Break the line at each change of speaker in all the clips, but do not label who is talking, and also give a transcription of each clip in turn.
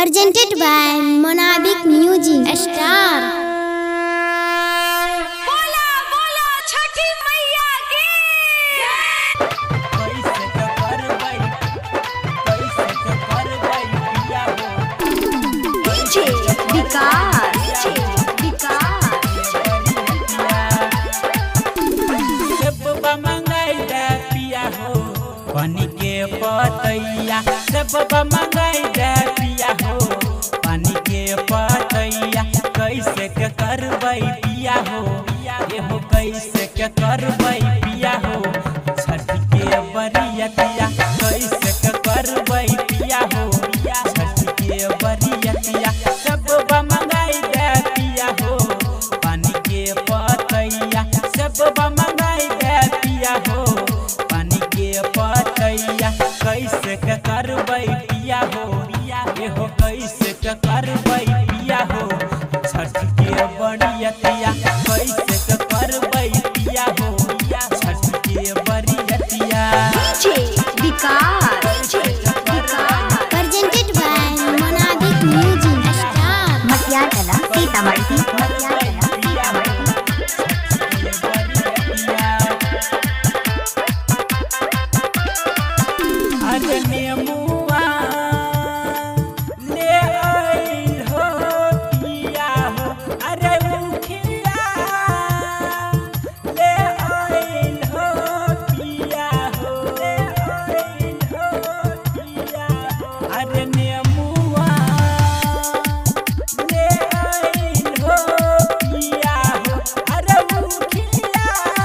presented by Monabic Music Star.
बोला बोला छठी मैया की
कैसे के करबै कैसे के करबै पिया हो
डीजे विकास विकास
सब मंगाई दे पिया हो पानी के पतैया सब मंगाई दे पिया हो पानी के पतैया कैसे के करबै पिया हो ये हो कैसे के करबै पिया हो छठ के बरियतिया कैसे के करबै पिया हो छठ के बरियतिया सब मंगाई दे पिया हो पानी के पतैया सब मंगाई दे पिया हो पानी के पतैया कैसे के करबै पिया हो ये हो कैसे के करबै पिया हो छठ के बरियतिया कैसे के करबै पिया हो छठ के बरियतिया
DJ Vikas
Presented by Monabic Music Star.
Matiyagala Sitamarhi Matiyagala Sitamarhi
अरे नेमुआ ले आइल हो पिया हो अरे मुखिया ले आइल हो पिया हो ले आइल हो पिया हो अरे नेमुआ ले आइल हो पिया हो अरे मुखिया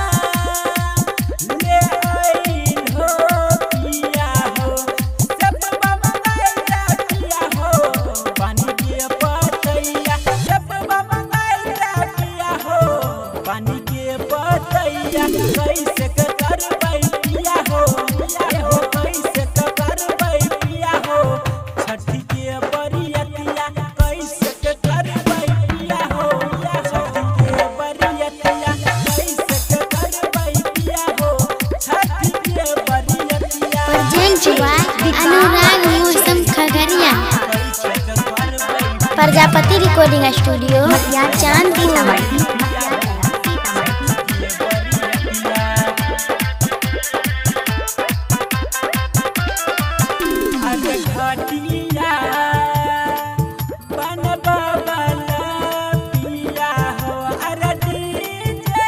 ले आइल हो पिया हो सब मंगाइला पिया हो पानी के पतैया सब मंगाइला पिया हो पानी के पतैया कैसे के करबै पिया हो ये हो कैसे के करबै पिया हो छठी के बरियतिया कैसे के करबै पिया हो छठी के बरियतिया कैसे के करबै पिया हो छठी के बरियतिया
Presented by Anurag Mosam Khagaria.
कैसे के करबै
प्रजापति रिकॉर्डिंग स्टूडियो चांदपुर
सीतामढ़ी मटियागला सीतामढ़ी
अरे घटिया बनबला पिया हो अरे डीजे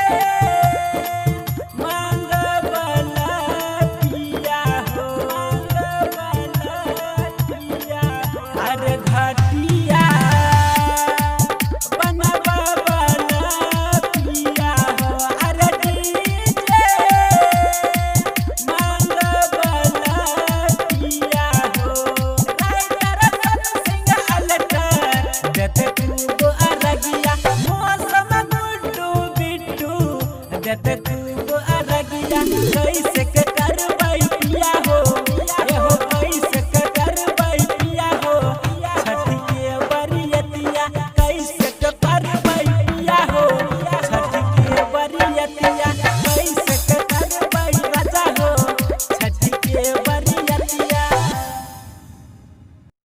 मंगबला पिया हो मंगबला पिया हो अरे घटिया बनबला पिया हो अरे डीजे मंगबला पिया हो राइटर सिंह अलटर देते खूब अरगिया मौसम गुड्डू बिट्टू देते खूब अरगिया कैसे के करबै पिया